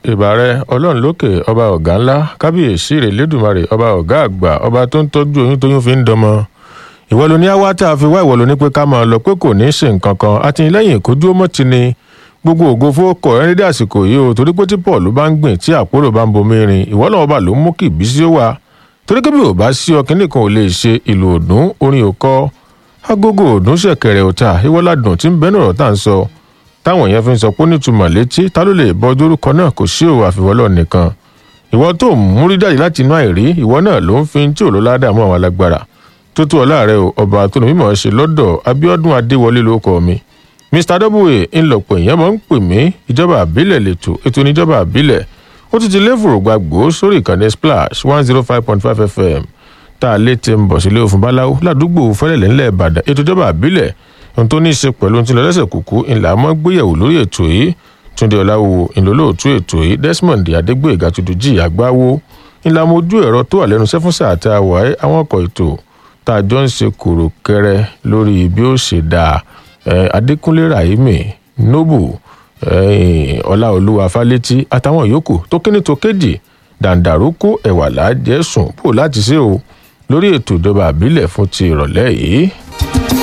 ìbàrẹ ọlọ́run lókè ọba ọ̀gá ńlá kábíyèsí rẹ̀ lẹ́dùnmarè ọba ọ̀gá àgbà ọba tó ń tọ́jú oyún tóyún fi ń dọmọ ìwọ ló ní àwa tá a fi wá ìwọ ló ní pé ká máa lọ pé kò ní í ṣe nǹkan kan àtìlẹ́yìn ìkójú ọmọ ti ni gbogbo ògo fowókọ ẹni dé àsìkò yìí o torí pé tí paul bá ń gbìn tí àpòrò bá ń bomi rin ìwọ náà ọba ló ń mú kí ìbísí ó wà torí pé bí ò bá sí ọkìnrin kan ò lè ṣe ìlú òdùn orin òkọ agogo òdùn ṣẹ̀kẹ̀rẹ̀ òta ìwọládùn tí ń bẹnu ọ̀rọ̀ tá à ń sọ táwọn èèyàn fi ń sọ pé ó nítumọ̀ létí ta ló lè bọ dórúkọ náà kò sí òwò àfiwọ́lọ́ nìkan ìwọ tó ń múrí jáde láti inú àìrí ìwọ náà ló ń fi tí ò ló ládàá mọ́ àwọn alágbára tó tó ọlá rẹ o ọba tó ní mímọ̀ ṣe lọ́dọ̀ abiodun adéwọlé lórúkọ mi mr w ńlọpọ̀ èèyàn máa ń pè mí ìjọba àbílẹ̀ lẹ́tọ̀ ètò oníjọba àbílẹ̀ ó ti ti léfòrò gbàgbó sórí ìkànnì splash one zero five point five fm tá a lè ti ń bọ̀ sílé òfin báláwo ládùúgbò fẹ́lẹ̀lẹ́ ńlẹ̀ ìbàdàn ètò ìjọba àbílẹ̀ ohun tó ní í ṣe pẹ̀lú ohun tí ń lọ lẹ́sẹ̀ kúkú ńlá mọ́ gbéyẹ̀wò lórí ètò yìí túnde ọ̀làwò ìlólóòtú ètò yìí desmond adégbòyègà tuntun àgbáwo ńlá mojú ẹ̀rọ tó wà lẹ́nu sẹ́fúnsà àti àwáyé àwọn ọkọ̀ ètò tá a jọ ń ṣe kòrò kẹrẹ lórí bí ó ṣe dáa adékúnlé rahimi nobu ọláolúwa fálétí àtàwọn yòókù tó kíní tó kéjì dàǹdàrúkú ẹ̀wà lájẹ̀sùn bò láti ṣe o lórí ètò ìjọba àbílẹ̀ fún ti ìrọ̀lẹ́ yìí.